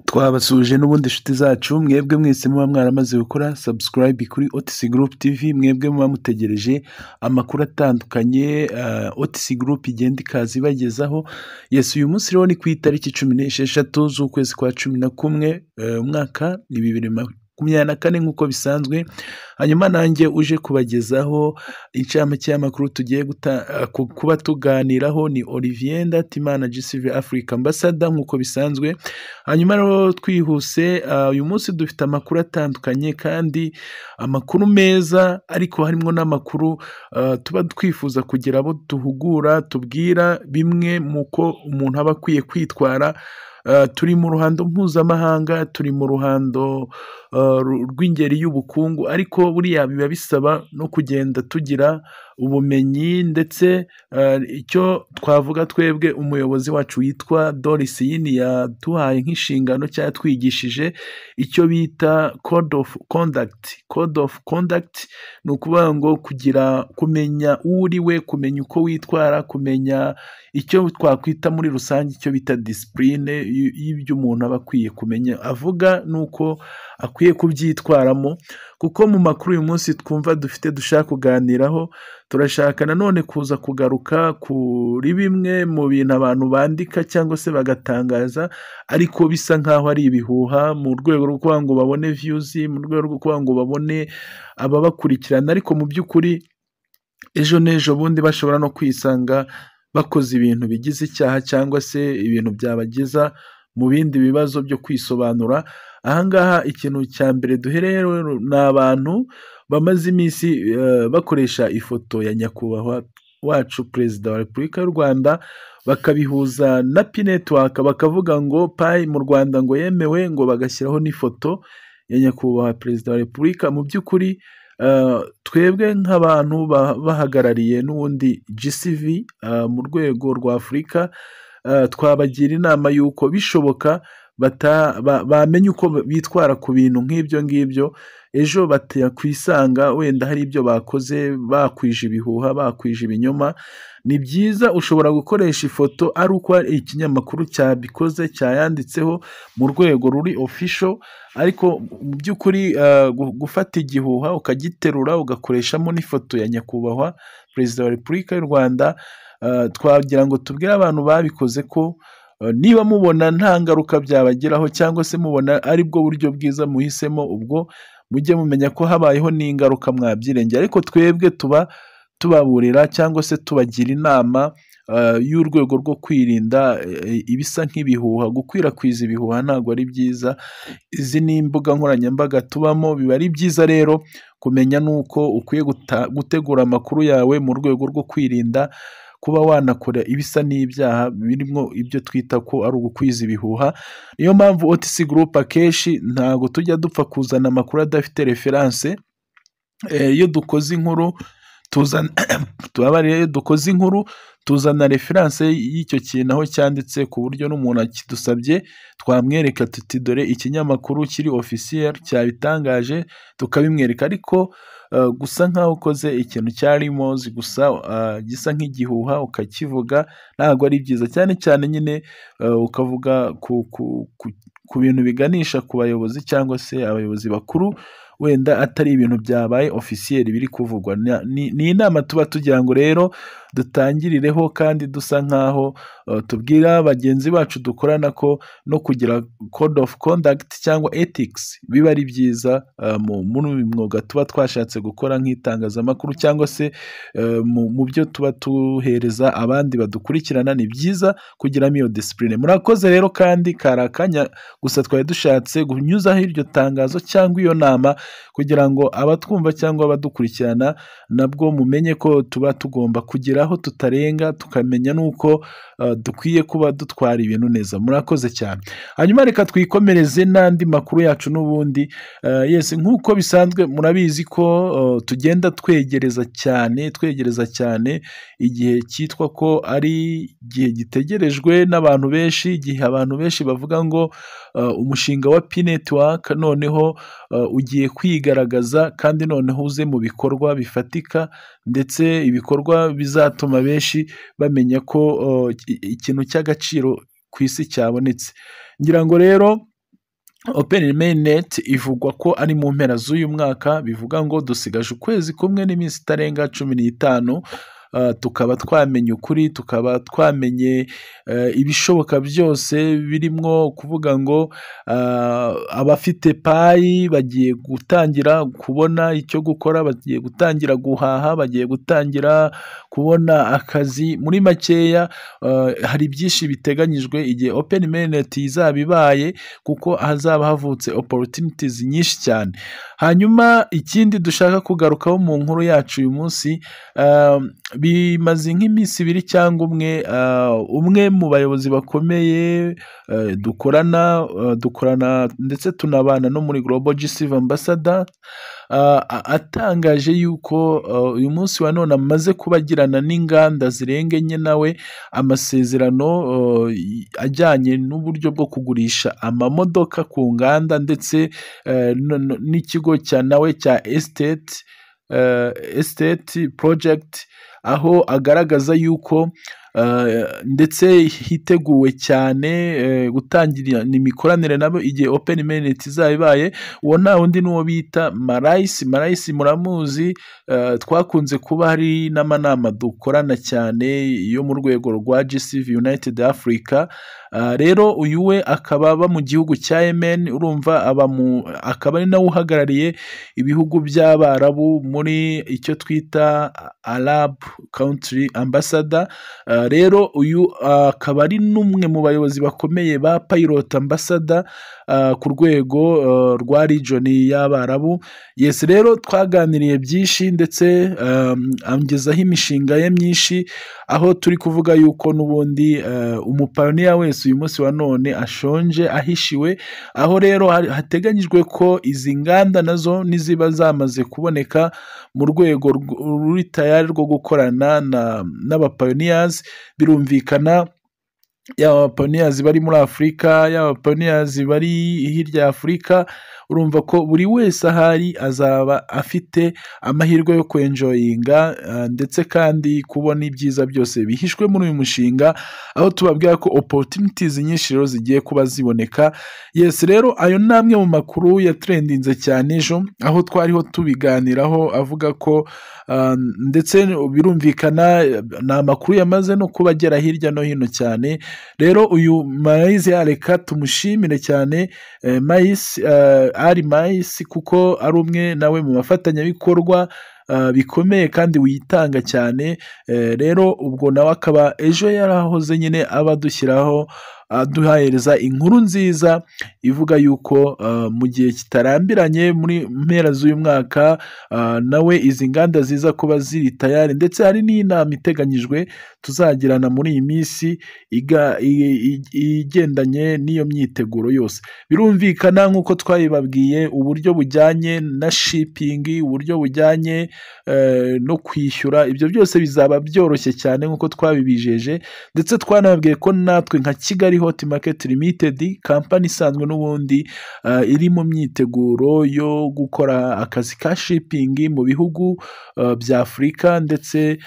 twabasuhuje n'ubundi nshuti zacu mwebwe mwese muba mwaramaze gukora subscribe kuri otc group tv mwebwe muba mutegereje amakuru atandukanye uh, otc group igenda ikaza ibagezaho yes uyu munsi rero ni ku itariki cumi n'esheshatu z'ukwezi kwa cumi na kumwe eh, umwaka ni bibiri ma- makumyabiri na kane nk'uko bisanzwe hanyuma nanjye uje kubagezaho inshamake y'amakuru tugiye guta- eh, ku- kuba tuganiraho ni olivier ndatimana gcv africa ambassador nk'uko bisanzwe hanyuma rero twihuse ah, uyu munsi dufite amakuru atandukanye kandi amakuru meza ariko harimo n'amakuru ah, tuba twifuza kugira abo duhugura tubwira bimwe mu ko umuntu aba akwiye kwitwara Ah, turi mu ruhando mpuzamahanga turi mu ruhando ah, ru- rw'ingeri y'ubukungu ariko buriya biba bisaba no kugenda tugira ubumenyi ndetse ah, icyo twavuga twebwe umuyobozi wacu witwa doris yini yaduhaye nk'inshingano cyangwa yatwigishije icyo bita code of conduct code of conduct ni ukuvuga ngo kugira kumenya uwo uri we kumenya uko witwara kumenya icyo twakwita muri rusange icyo bita disipurine y- y'ibyo umuntu aba akwiye kumenya avuga ni uko akwiye kubyitwaramo kuko mu makuru uyu munsi twumva dufite dushaka kuganiraho turashaka nanone kuza kugaruka kuri bimwe mu bintu abantu bandika cyangwa se bagatangaza ariko bisa nk'aho ari ibihuha mu rwego rwo kugira ngo babone viyuzi mu rwego rwo kugira ngo babone ababakurikirana ariko mu by'ukuri ejo n'ejo bundi bashobora no kwisanga bakoze ibintu bigize icyaha cyangwa se ibintu byabageza mu bindi bibazo byo kwisobanura ahangaha ikintu cya mbere duhereyeho ni abantu bamaze iminsi eh, bakoresha ifoto ya nyakubahwa wacu perezida wa repubulika y'u rwanda bakabihuza na pinetiwaka bakavuga ngo payi mu rwanda ngo yemewe ngo bagashyiraho n'ifoto ya nyakubahwa perezida wa repubulika mu by'ukuri Uh, twebwe nk'abantu ba- bahagarariye n'ubundi GCV uh, mu rwego rwa Afurika uh, twabagira inama y'uko bishoboka bata- ba- bamenya uko bitwara ku bintu nk'ibyo ngibyo ejo batakwisanga wenda hari ibyo bakoze bakwije ibihuha bakwije ibinyoma ni byiza ushobora gukoresha ifoto ari uko hari ikinyamakuru cyabikoze cyayanditseho mu rwego ruri official ariko mu by'ukuri eh, gu- gufata igihuha ukagiterura ugakoreshamo n'ifoto ya nyakubahwa perezida wa repubulika y'u rwanda eh, twagira ngo tubwire abantu babikoze ko eh, niba mubona nta ngaruka byabageraho cyangwa se mubona ari bwo buryo bwiza muhisemo ubwo mujye mumenya ko habayeho n'ingaruka mwabyirengera ariko twebwe tuba tubaburira cyangwa se tubagira inama eh, y'urwego rwo kwirinda eh, ibisa nk'ibihuha gukwirakwiza ibihuha ntabwo ari byiza izi ni imbuga nkoranyambaga tubamo biba ari byiza rero kumenya n'uko ukwiye guta- gutegura amakuru yawe mu rwego rwo kwirinda kuba wanakora ibisa n'ibyaha birimo ibyo twita ko ari ugukwiza ibihuha niyo mpamvu otc group akenshi ntabwo tujya dupfa kuzana amakuru adafite referanse Eh, iyo dukoze inkuru tuzana tubabarire iyo dukoze inkuru tuzana referanse y'icyo kintu aho cyanditse ku buryo n'umuntu akidusabye twamwereka tuti dore ikinyamakuru kiri officiel cyabitangaje tukabimwereka ariko eh, gusa nkaho ukoze ikintu cya rimozi gusa eh, gisa nk'igihuha ukakivuga ntabwo ari byiza cyane cyane nyine eh, ukavuga ku, ku, ku, ku bintu biganisha ku bayobozi cyangwa se abayobozi bakuru wenda atari ibintu byabaye ofisiyeri biri kuvugwa Na- ni ni inama tuba tugira ngo rero dutangirireho kandi dusa nk'aho eh, tubwira bagenzi bacu dukorana ko no kugira code of conduct cyangwa ethics biba ari byiza eh, mu- muri uyu mwuga tuba twashatse gukora nk'itangazamakuru cyangwa se eh, mu mu byo tuba tuhereza abandi badukurikirana ni byiza kugiramo iyo disipurine murakoze rero kandi kari akanya gusa twari dushatse kunyuzaho iryo tangazo cyangwa iyo nama kugira ngo abatwumva cyangwa abadukurikirana nabwo mumenye ko tuba tugomba kugira aho tutarenga tukamenya n'uko eh, dukwiye kuba dutwara ibintu neza murakoze cyane hanyuma reka twikomereze n'andi makuru yacu n'ubundi Eh, yes nk'uko bisanzwe murabizi ko eh, tugenda twegereza cyane twegereza cyane igihe cyitwa ko ari igihe gitegerejwe n'abantu benshi igihe abantu benshi bavuga ngo eh, umushinga wa P network noneho eh, ugiye kwigaragaza kandi noneho uze mu bikorwa bifatika ndetse ibikorwa bizatuma benshi bamenya ko eh, i- ikintu cy'agaciro ku isi cyabonetse ngira ngo rero Open Mainnet ivugwa ko ari mu mpera z'uyu mwaka bivuga ngo dusigaje ukwezi kumwe n'iminsi itarenga cumi n'itanu uh, tukaba twamenye ukuri tukaba twamenye uh, ibishoboka byose birimo kuvuga ngo uh, abafite payi bagiye gutangira kubona icyo gukora bagiye gutangira guhaha bagiye gutangira kubona akazi muri makeya uh, hari byinshi biteganyijwe igihe open mainnet izaba ibaye kuko hazaba havutse opportunities nyinshi cyane hanyuma ikindi dushaka kugarukaho mu nkuru yacu uyu munsi uh, bimaze nk'iminsi ibiri cyangwa umwe umwe mu bayobozi bakomeye dukorana dukorana ndetse tunabana no muri global gisive ambassador atangaje yuko uyu munsi wa none amaze kubagirana n'inganda zirenga enye nawe amasezerano ajyanye n'uburyo bwo kugurisha amamodoka ku nganda ndetse n'ikigo cya nawe cya esiteti esiteti porojegiti aho agaragaza yuko ndetse hiteguwe cyane gutangira imikoranire nabo igihe open mainnet izaba ibaye uwo nta wundi n'uwo bita marayisi marayisi muramuzi twakunze kuba hari n'amanama dukorana cyane yo mu rwego rwa gcv united africa rero uyu we akaba aba mu gihugu cya yemen urumva aba mu akaba ari nawe uhagarariye ibihugu by'abarabu muri icyo twita arab country ambassador rero uyu akaba ari n'umwe mu bayobozi bakomeye ba pilot ambassador ku rwego rwa region y'abarabu yes rero twaganiriye byinshi ndetse angezaho imishinga ye myinshi aho turi kuvuga yuko n'ubundi umupayiniya wese uyu munsi wa none ashonje ahishiwe aho rero hateganyijwe ko izi nganda nazo n'iziba zamaze kuboneka mu rwego ruri tayari rwo gukorana n'abapayoniyazi birumvikana yaba abapayoniyazi bari muri afurika yaba abapayoniyazi bari hirya ya afurika urumva ko buri wese ahari azaba afite amahirwe yo kwenjoyinga ndetse kandi kubona ibyiza byose bihishwe muri uyu mushinga aho tubabwira ko opportunities nyinshi rero zigiye kuba ziboneka yes rero ayo ni amwe mu makuru yatrendinze cyane ejo aho twariho tubiganiraho avuga ko ndetse birumvikana ni amakuru yamaze no kuba agera hirya no hino cyane rero uyu mayisi yareka tumushimire cyane mayisi ari mayisi kuko ari umwe nawe mu bafatanyabikorwa bikomeye kandi witanga cyane rero ubwo nawe akaba ejo yarahoze nyine aba dushyiraho duhahereza inkuru nziza ivuga yuko mu gihe kitarambiranye muri mpera z'uyu mwaka nawe izi nganda ziza kuba ziri tayari ndetse hari n'inama iteganyijwe tuzagirana muri iyi minsi igendanye n'iyo myiteguro yose birumvikana nk'uko twabibabwiye uburyo bujyanye na shipingi uburyo bujyanye no kwishyura ibyo byose bizaba byoroshye cyane nk'uko twabibijeje ndetse twanababwiye ko natwe nka kigali hoti maketi limitedi kampani isanzwe n'ubundi iri mu myiteguro yo gukora akazi ka shipingi mu bihugu bya afurika ndetse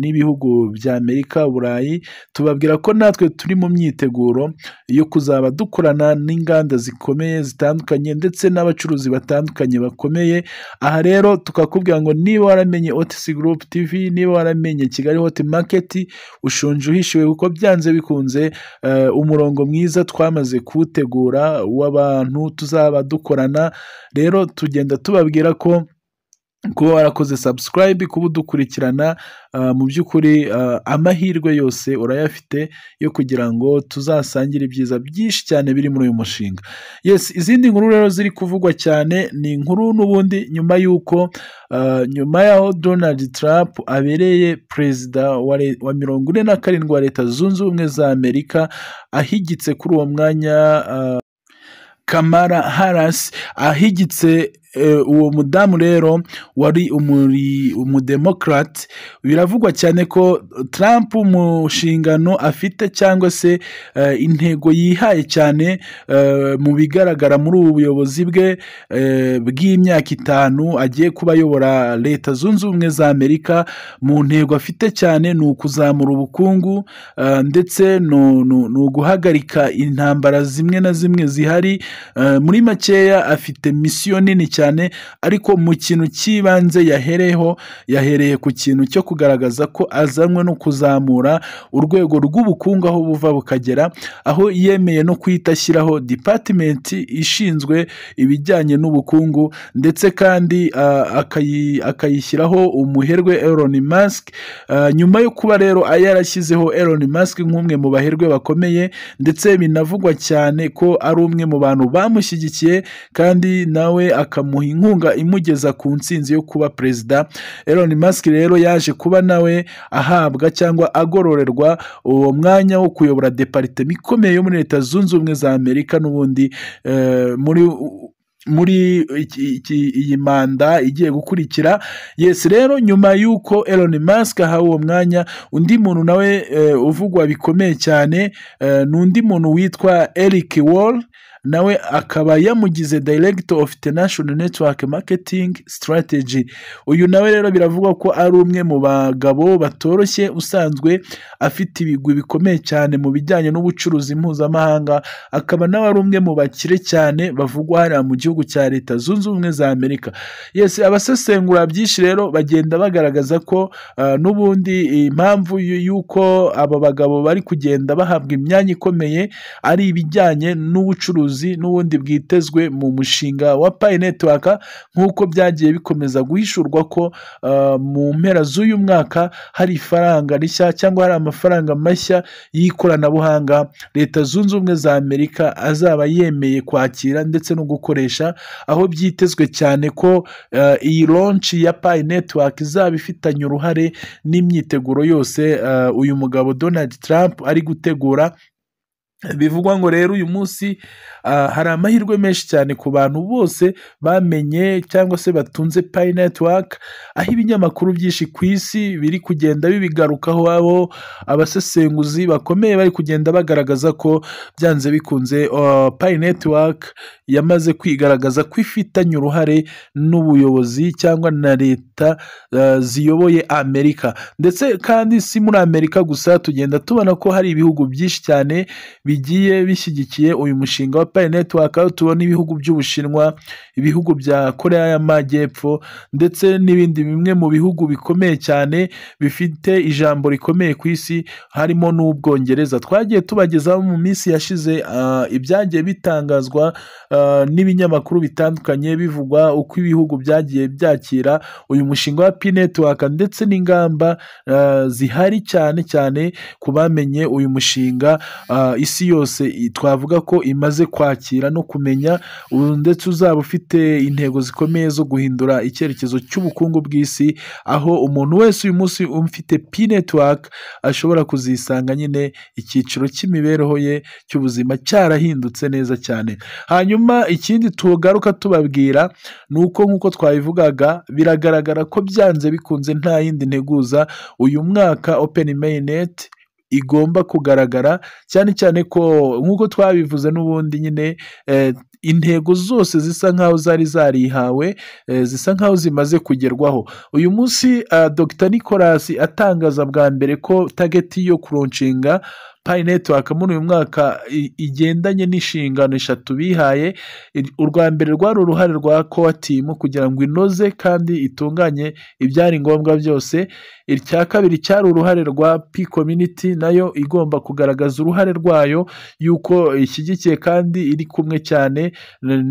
n'ibihugu bya amerika burayi tubabwira ko natwe turi mu myiteguro yo kuzaba dukorana n'inganda zikomeye zitandukanye ndetse n'abacuruzi batandukanye bakomeye aha rero tukakubwira ngo niba waramenye otisi gurupu tivi niba waramenye kigali hoti maketi ushonje uhishiwe kuko byanze bikunze umurongo mwiza twamaze kuwutegura w'abantu tuzaba dukorana rero tugenda tubabwira ko kuba warakoze subscribe kuba udukurikirana mu by'ukuri amahirwe yose urayafite yo kugira ngo tuzasangire ibyiza byinshi cyane biri muri uyu mushinga yes izindi nkuru rero ziri kuvugwa cyane ni inkuru n'ubundi nyuma y'uko nyuma y'aho donald trump abereye perezida wa mirongo ine na karindwi wa leta zunze ubumwe za amerika ahigitse kuri uwo mwanya kamara harasi ahigitse uwo mudamu rero wari umudemokrate biravugwa cyane ko Trump mu nshingano afite cyangwa se intego yihaye cyane mu bigaragara muri ubu buyobozi bwe bw'imyaka itanu agiye kuba ayobora leta zunze ubumwe za amerika mu ntego afite cyane ni ukuzamura ubukungu ndetse ni uguhagarika intambara zimwe na zimwe zihari muri makeya afite misiyo nini cyane ariko mu kintu cy'ibanze yahereyeho yahereye ku kintu cyo kugaragaza ko azanwe no kuzamura urwego rw'ubukungu aho buva bukagera aho yemeye no guhita ashyiraho dipatimenti ishinzwe ibijyanye n'ubukungu ndetse kandi akayishyiraho umuherwe Elon Musk nyuma yo kuba rero yarashyizeho Elon Musk nk'umwe mu baherwe bakomeye ndetse binavugwa cyane ko ari umwe mu bantu bamushyigikiye kandi nawe akamuha inkunga imugeza ku nsinzi yo kuba perezida Elon Musk rero yaje kuba nawe ahabwa cyangwa agororerwa uwo mwanya wo kuyobora deparitema ikomeye yo muri leta zunze ubumwe za amerika n'ubundi muri muri iyi manda igiye gukurikira yesi rero nyuma y'uko Elon Musk ahawe uwo mwanya undi muntu nawe uvugwa bikomeye cyane ni undi muntu witwa Eric Wall nawe akaba yamugize Director of International Network Marketing Strategy uyu nawe rero biravugwa ko ari umwe mu bagabo batoroshye usanzwe afite ibigwi bikomeye cyane mu bijyanye n'ubucuruzi mpuzamahanga akaba nawe ari umwe mu bakire cyane bavugwa hariya mu gihugu cya leta zunze ubumwe za amerika yesi abasesengura byinshi rero bagenda bagaragaza ko uh, n'ubundi impamvu y'uko aba bagabo bari kugenda bahabwa imyanya ikomeye ari ibijyanye n'ubucuruzi n'ubundi bwitezwe mu mushinga wa payi netiwaka nk'uko byagiye bikomeza guhishurwa ko mu mpera z'uyu mwaka hari ifaranga rishya cyangwa hari amafaranga mashya y'ikoranabuhanga leta zunze ubumwe za amerika azaba yemeye kwakira ndetse no gukoresha aho byitezwe cyane ko iyi ronci ya payi netiwaka izaba ifitanye uruhare n'imyiteguro yose uyu mugabo donald trump ari gutegura bivugwa ngo rero uyu munsi hari amahirwe menshi cyane ku bantu bose bamenye cyangwa se batunze payi netiwaka aho ibinyamakuru byinshi ku isi biri kugenda bibigarukaho abo abasesenguzi bakomeye bari kugenda bagaragaza ko byanze bikunze payi netiwaka yamaze kwigaragaza ko ifitanye uruhare n'ubuyobozi cyangwa na leta ziyoboye amerika ndetse kandi si muri amerika gusa tugenda tubona ko hari ibihugu byinshi cyane bigiye bishyigikiye uyu mushinga wa payi netiwaka aho tubona ibihugu by'ubushinwa ibihugu bya koreya y'amajyepfo ndetse n'ibindi bimwe mu bihugu bikomeye cyane bifite ijambo rikomeye ku isi harimo n'ubwongereza twagiye tubagezaho mu minsi yashize ibyagiye bitangazwa n'ibinyamakuru bitandukanye bivugwa uko ibihugu byagiye byakira uyu mushinga wa payi netiwaka ndetse n'ingamba zihari cyane cyane ku bamenye uyu mushinga isi yose twavuga ko imaze kwakira no kumenya ndetse uzaba ufite intego zikomeye zo guhindura icyerekezo cy'ubukungu bw'isi aho umuntu wese uyu munsi ufite pi netiwaka ashobora kuzisanga nyine icyiciro cy'imibereho ye cy'ubuzima cyarahindutse neza cyane hanyuma ikindi tugaruka tubabwira ni uko nk'uko twabivugaga biragaragara ko byanze bikunze nta yindi nteguza uyu mwaka openi meyineti igomba kugaragara cyane cyane ko nk'uko twabivuze n'ubundi nyine intego zose zisa nk'aho zari zarihawe zisa nk'aho zimaze kugerwaho uyu munsi dr nicolas atangaza bwa mbere ko tageti yo kuronshinga payi netiwaka muri uyu mwaka igendanye n'inshingano eshatu bihaye urwa mbere rwari uruhare rwa kowatimu kugira ngo inoze kandi itunganye ibyari ngombwa byose icya kabiri cyari uruhare rwa pi kominiti nayo igomba kugaragaza uruhare rwayo y'uko ishyigikiye kandi iri kumwe cyane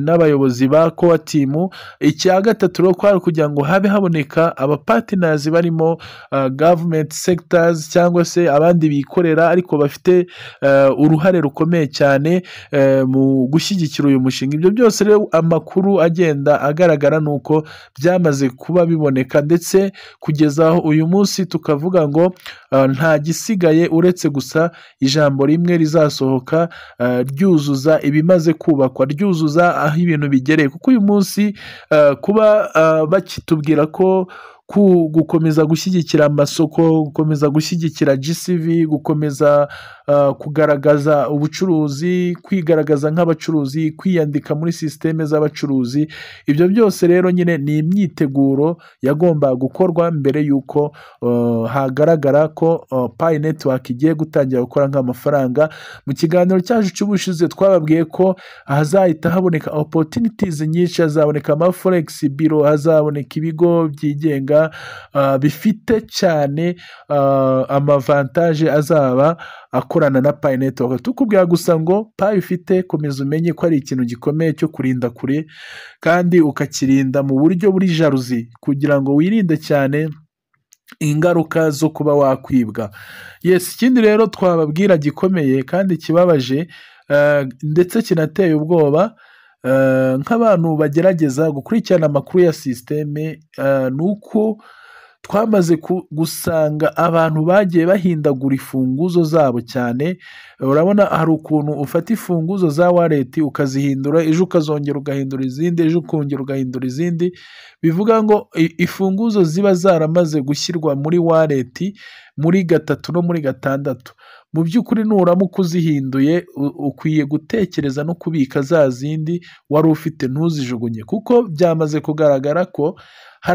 n'abayobozi ba kowatimu icya gatatu rero kwari ukugira ngo habe haboneka abapatinazi barimo gavumenti segitazi cyangwa se abandi bikorera ariko bafite bafite uruhare rukomeye cyane mu gushyigikira uyu mushinga ibyo byose rero amakuru agenda agaragara ni uko byamaze kuba biboneka ndetse kugeza aho uyu munsi tukavuga ngo nta gisigaye uretse gusa ijambo rimwe rizasohoka ryuzuza ibimaze kubakwa ryuzuza aho ibintu bigereye kuko uyu munsi kuba bakitubwira ko gukomeza gushyigikira amasoko gukomeza gushyigikira GCV gukomeza kugaragaza ubucuruzi kwigaragaza nk'abacuruzi kwiyandika muri sisiteme z'abacuruzi ibyo byose rero nyine ni imyiteguro yagomba gukorwa mbere y'uko hagaragara ko payi netiwaki igiye gutangira gukora nk'amafaranga mu kiganiro cyacu cy'ubushize twababwiye ko hazahita haboneka opotunitizi nyinshi hazaboneka amaforegisi biro hazaboneka ibigo byigenga bifite cyane amavantaje azaba akorana na payi netiwaka tukubwira gusa ngo payi ufite komeza umenye ko ari ikintu gikomeye cyo kurinda kure kandi ukakirinda mu buryo buri jaruzi kugira ngo wirinde cyane ingaruka zo kuba wakwibwa yesi ikindi rero twababwira gikomeye kandi kibabaje ndetse kinateye ubwoba nk'abantu bagerageza gukurikirana amakuru ya sisiteme ni uko twamaze gusanga abantu bagiye bahindagura imfunguzo zabo cyane urabona hari ukuntu ufata imfunguzo za wareti ukazihindura ejo ukazongera ugahindura izindi ejo ukongera ugahindura izindi bivuga ngo imfunguzo ziba zaramaze gushyirwa muri wareti muri gatatu no muri gatandatu mu by'ukuri nuramuka uzihinduye ukwiye gutekereza no kubika za zindi wari ufite ntuzijugunye kuko byamaze kugaragara ko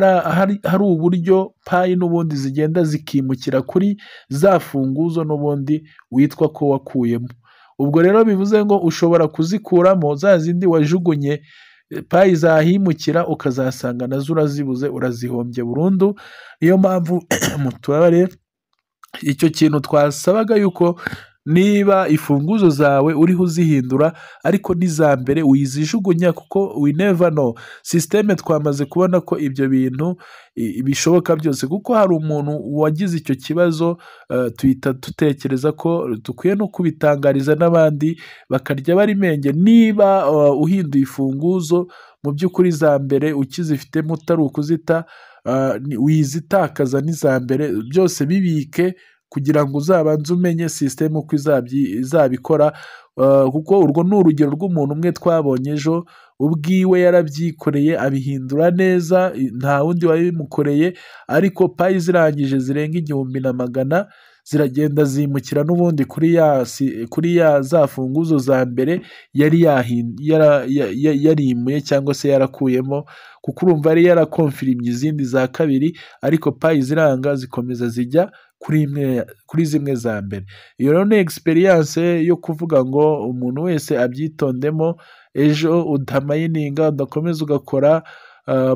hari uburyo payi n'ubundi zigenda zikimukira kuri za funguzo n'ubundi witwa ko wakuyemo ubwo rero bivuze ngo ushobora kuzikuramo za zindi wajugunye payi zahimukira ukazasanga nazo urazibuze urazihombye burundu niyo mpamvu mu turere icyo kintu twasabaga yuko niba imfunguzo zawe uriho uzihindura ariko n'iza mbere wizijugunya kuko wineva no sisiteme twamaze kubona ko ibyo bintu bishoboka byose kuko hari umuntu wagize icyo kibazo tuhita dutekereza ko dukwiye no kubitangariza n'abandi bakarya barimenge niba uhinduye imfunguzo mu by'ukuri za mbere ukizifitemo utari ukuzita wizitakaza n'iza mbere byose bibike kugira ngo uzabanze umenye sisiteme uko izabikora kuko urwo ni urugero rw'umuntu umwe twabonye ejo ubwiwe yarabyikoreye abihindura neza nta wundi wabimukoreye ariko payi zirangije zirenga igihumbi na magana ziragenda zimukira n'ubundi kuri ya za funguzo za mbere yari yarimuye cyangwa se yarakuyemo kuko urumva yari yarakomfirimye izindi za kabiri ariko payi ziranga zikomeza zijya kuri zimwe za mbere iyo rero ni egisperiyanse yo kuvuga ngo umuntu wese abyitondemo ejo udamayininga udakomeza ugakora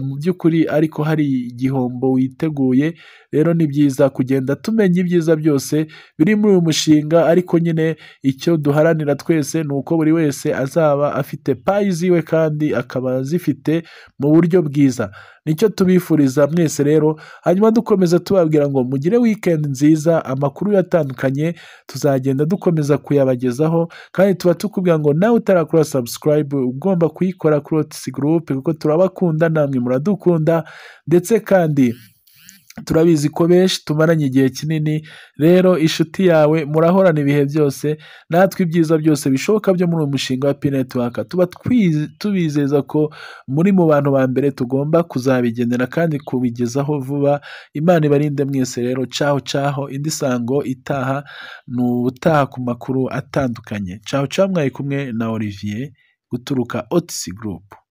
mu by'ukuri ariko hari igihombo witeguye rero ni byiza kugenda tumenya ibyiza byose biri muri uyu mushinga ariko nyine icyo duharanira twese ni uko buri wese azaba afite payi ziwe kandi akaba azifite mu buryo bwiza nicyo tubifuriza mwese rero hanyuma dukomeza tubabwira ngo mugire wikendi nziza amakuru atandukanye tuzagenda dukomeza kuyabagezaho kandi tuba tukubwira ngo nawe utarakora sabusikarayibu ugomba kuyikora kuri otisi gurupe kuko turabakunda namwe muradukunda ndetse kandi turabizi ko benshi tumaranye igihe kinini rero inshuti yawe murahorana ibihe byose natwe ibyiza byose bishoboka byo muri uyu mushinga wa pinetiwaka tuba tubizeza ko muri mu bantu ba mbere tugomba kuzabigenera kandi kubigezaho vuba imana ibarinde mwese rero caho caho indi sango itaha ni ubutaha ku makuru atandukanye caho caho mwari kumwe na olivier guturuka otisi gurupe